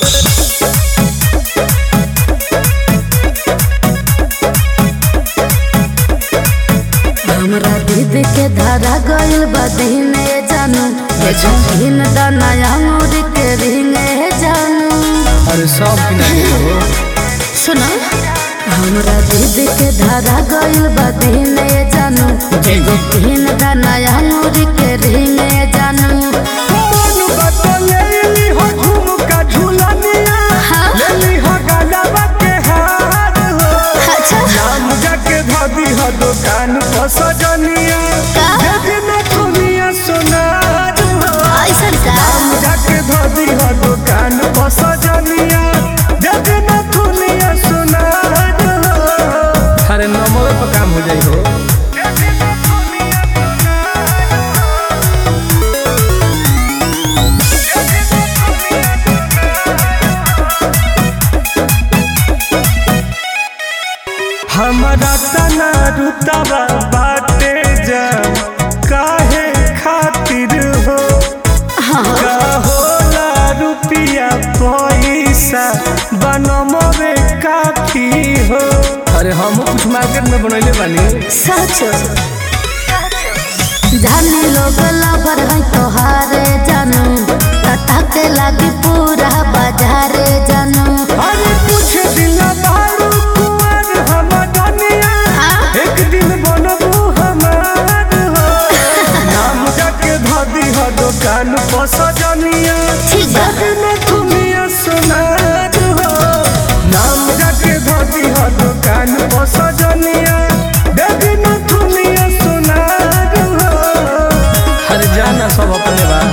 हमरा दीदी के धारा गइल बा दीने जानू दिन दाना अंगूर के रिंगे जानू अरे सब किनारे हो सुनो हमरा दीदी के धारा गइल बा दीने जानू एगो दिन दाना अंगूर के रिंगे जानू मन बतलेली हो झुमका झुलनिया हाँ। लेली हो गलबा के हार हो अच्छा नाम जाके धदी हो दुकान पर सजनिया का? देखे न दुनिया सोनार हो ऐसन का नाम जाके धदी हो दुकान पर सजनिया देखे न दुनिया सोनार हो अरे नंबर पर काम हो जाई हो हमारा तना रुतबा बाटे जा काहे खातिर हो का होला रुपिया पैसा बनमवे काफी हो अरे हम कुछ मार्केट में बनैले बानी सच जाने लोग लबर है तोहारे जानू तता के लागी पूरा बाजारे जानू अरे कुछ दिन बारू कुंवर हम दुनिया हाँ? एक दिन बनबू हमार हो नाम जाके धदी हो दुकान पर सजनिया ठीक बा। जगन दुनिया सोनार हो नाम जाके धदी हो दुकान पर सजनिया जगन दुनिया सोनार हो हर जाना सब अपने बा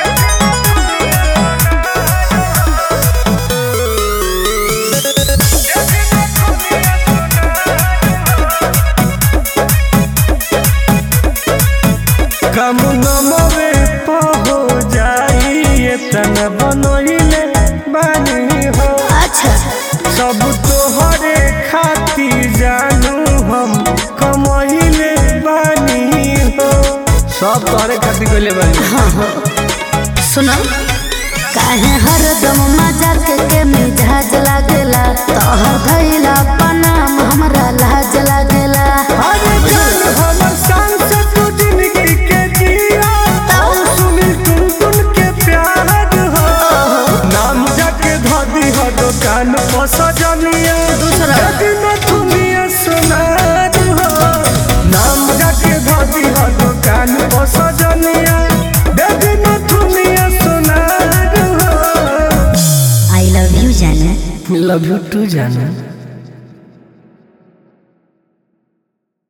कम नमवे पहो जाई तन बनोइले बानी हो अच्छा सब तोहरे खातिर जानू हम कमहिले बानी हो सब तोहरे खातिर कइले बानी हाँ हाँ सुनो काहे हरदम मजाक के मिजाज लागेला तोहर भइला पनाम हमरा लाज लागेला अरे जान हमर शान से तू जिंदगी के जिया और सुनी तुम तुम के प्यार हो नाम जाके धदी हो दुकान पर सजनिया दूसरा। जगन दुनिया सोनार हो नाम जाके धदी हो दुकान पर सजनिया जगन दुनिया सोनार हो आई लव यू जाने लव यू टू जाना